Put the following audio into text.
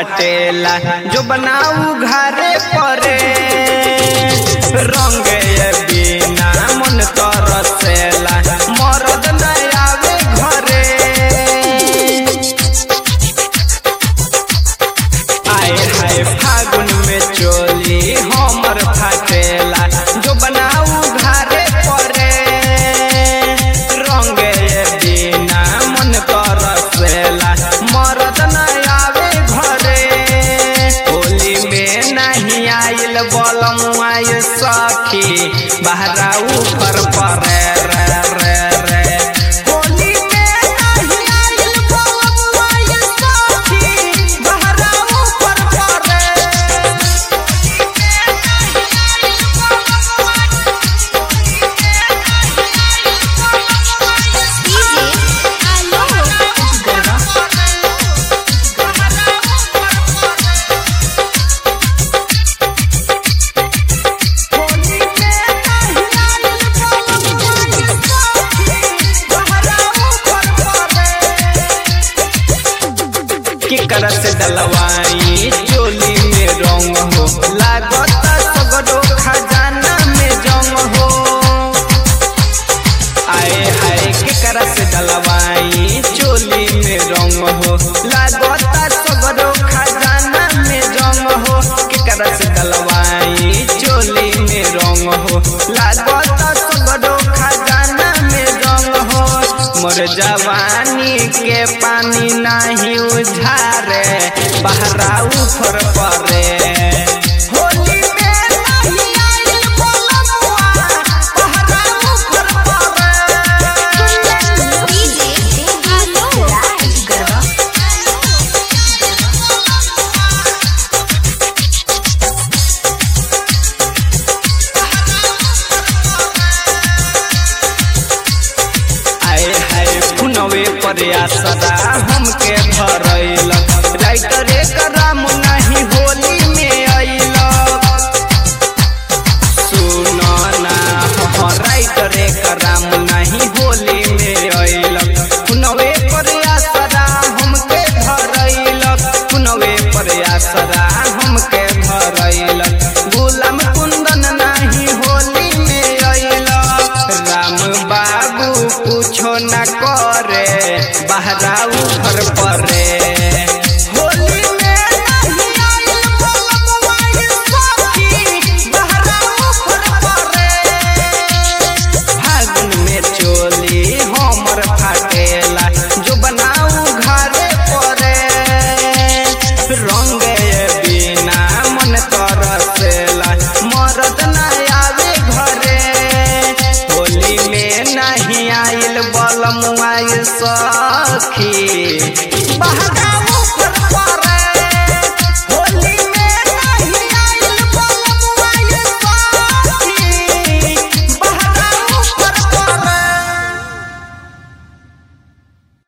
फाटेला जो बनाऊ घरे परे रंग बिना मन तरसेला मरद न आवे घरे आए हाय फागुन में चोली हमर फाटेला जो बनाऊ घरे परे रंग बिना मन तरसेला मरद न आवे घरे होली में नहीं आइल बलम आय सखी बहरा ऊपर परे रे रे रे होली में नहीं आइल बलम आय सखी बहरा ऊपर परे केकर से डलवाई चोली में रंग हो लागत सगरो खजाना में जंग हो आए हाय केकर से डलवाई चोली में रंग हो लागत सगरो खजाना में जंग हो केकर से डलवाई चोली में रंग हो लागत सगरो खजाना में जंग हो मोर जवानी के पानी नहीं उझारे बहरा ऊपर परे होली में नहीं आइल बलमुआ, बहरा ऊपर परे। आए हाय पुनवे पर आसरा हमके धरैल राइटरे कराम नहीं होली में अइल सुन ना हो राइटरे कराम नहीं होली में अइल पुनवे पर आसरा हमके धरैल पुनवे पर आसरा हमके धरैल गुलाम कुंदन नहीं होली में अइल राम बाबू कुछो न करे बहरा ऊपर परे होली में नहीं आइल बलमुआ ये सखी, बहरा ऊपर परे। फागुन में चोली हमर फाटेला जो बनाऊ घरे परे रंग बिना मन तरसेला मरद न आवे घरे होली में नहीं आइल बलमुआ ये सखी बहरा